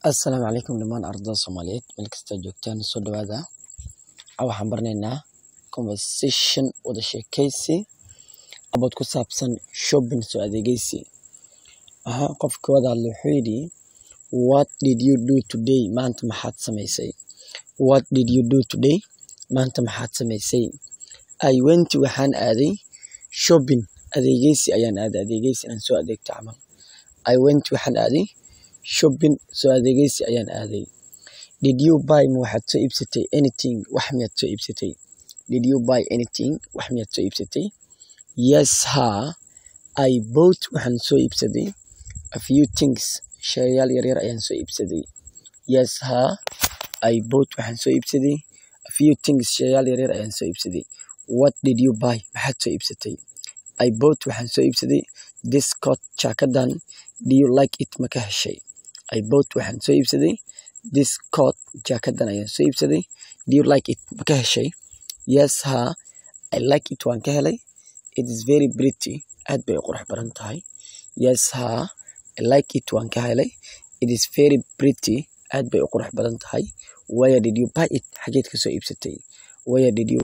Assalaamu calaykum dhammaan ardayda Soomaaliyeed meel kasta joogtaan soo dhawaada waxaan baranaynaa conversation wada sheekeysi about ku saabsan shopping soo adeegaysi aha qofka wada hadla wuxuu yidhi what did you do today maanta maxaad samaysay what did you do today maanta maxaad samaysay I went waxaan aaday shopping adeegaysi ayaan aaday adeegaysi aan soo adeegto camal I went waxaan aaday shopping soo adeegaysi ayaan aaday did you buy ma waxaad soo iibsatay anything wax miyaad soo iibsatay did you buy anything wax miyaad soo iibsatay yes ha I bought waxaan soo iibsaday a few things shayaal yaryar ayaan soo iibsaday yes ha I bought waxaan soo iibsaday a few things shayaal yaryar ayaan soo iibsaday what did you buy maxaad soo iibsatay I bought waxaan soo iibsaday this coat jaakadan do you like it ma ka heshay I bought waxaan soo iibsaday this coat jaakadan ayaan soo iibsaday do you like it ma ka heshay yes ha I like it waan ka helay it is very pretty aad bay u qurux badan tahay yes ha I like it waan ka helay it is very pretty aad bay u qurux badan tahay where did you buy it xageed ka soo iibsatay where did you